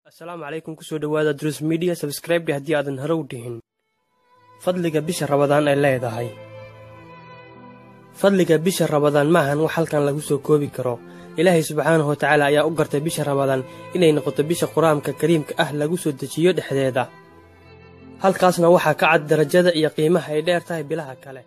asalaamu calaykum kusoo dhowaada drus midiya sabskraibdhi haddii aadan hore u dhihin fadliga bisha rabadaan ay leedahay fadliga bisha rabadaan maahan wax halkan lagu soo koobi karo ilaahay subxaanahu wa tacaala ayaa u gartay bisha rabadaan inay noqoto bisha qur-aanka kariimka ah lagu soo dejiyo dhexdeeda halkaasna waxaa ka cad darajada iyo qiimaha ay dheer tahay bilaha kale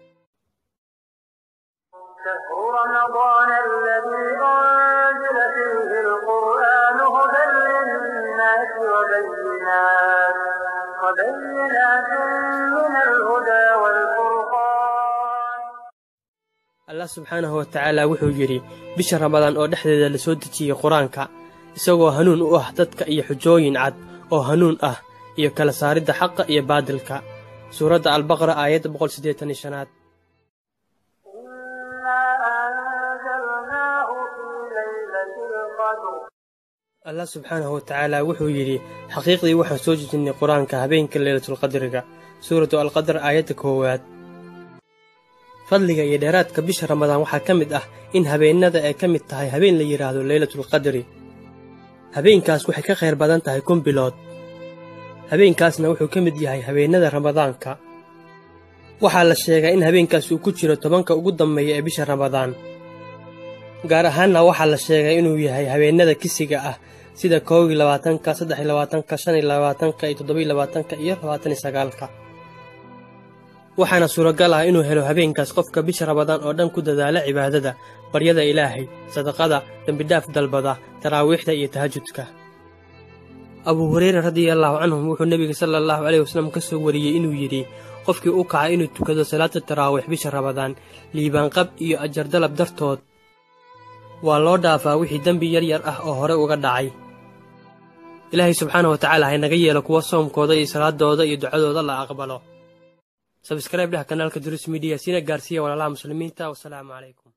شهر رمضان الذي أنزل فيه القرآن هدى للناس وبينات وبينات من الهدى والفرقان allah subxaanahu wa tacaala wuxuu yidhi bisha ramadaan oo dhexdeeda la soo dejiyey qur-aanka isagoo hanuun u ah dadka iyo xujooyin cad oo hanuun ah iyo kala saaridda xaqa iyo baadilka suuradda albaqara aayadda boqol siddeetan iyo shanaad إنا أنزلناه في ليلة القدر allah subxaanahu wa tacaala wuxuu yidhi xaqiiqdii waxaan soo dejinnay qur-aanka habeenka leylatulqadriga suuratu alqadar aayadda koowaad fadliga iyo dheeraadka bisha ramadaan waxaa ka mid ah in habeennada ay ka mid tahay habeen la yidhaahdo leylatulqadri habeenkaas waxay ka khayr badan tahay kun bilood habeenkaasna wuxuu ka mid yahay habeennada ramadaanka waxaa la sheegaa in habeenkaas uu ku jiro tobanka ugu dambeeya ee bisha ramadaan gaar ahaanna waxaa la sheegay inuu yahay habeennada kisiga ah sida koow iyo labaatanka saddex iyo labaatanka shan iyo labaatanka iyo toddoba iyo labaatanka iyo labaatan iyo sagaalka waxaana suuragal ah inuu helo habeenkaas qofka bisha ramadaan oo dhan ku dadaala cibaadada baryada ilaahay sadaqada dembidhaaf dalbada taraawiixda iyo tahajudka abuu hureyre radiallaahu canhum wuxuu nebiga sala allahu caleyh wasallam ka soo wariyey inuu yidhi qofkii u kaca inuu tukado salaada taraawiix bisha ramadaan liibaanqab iyo ajardalab dartood waa loo dhaafaa wixii dembi yar yar ah oo hore uga dhacay ilaahay subxaana wa tacaala haynaga yeelo kuwa soomkooda iyo salaadooda iyo ducadooda la aqbalo sabskraib dheh kanaalka durus midiya sina gaarsiiya walaalaha muslimiinta wasalaamu calaykum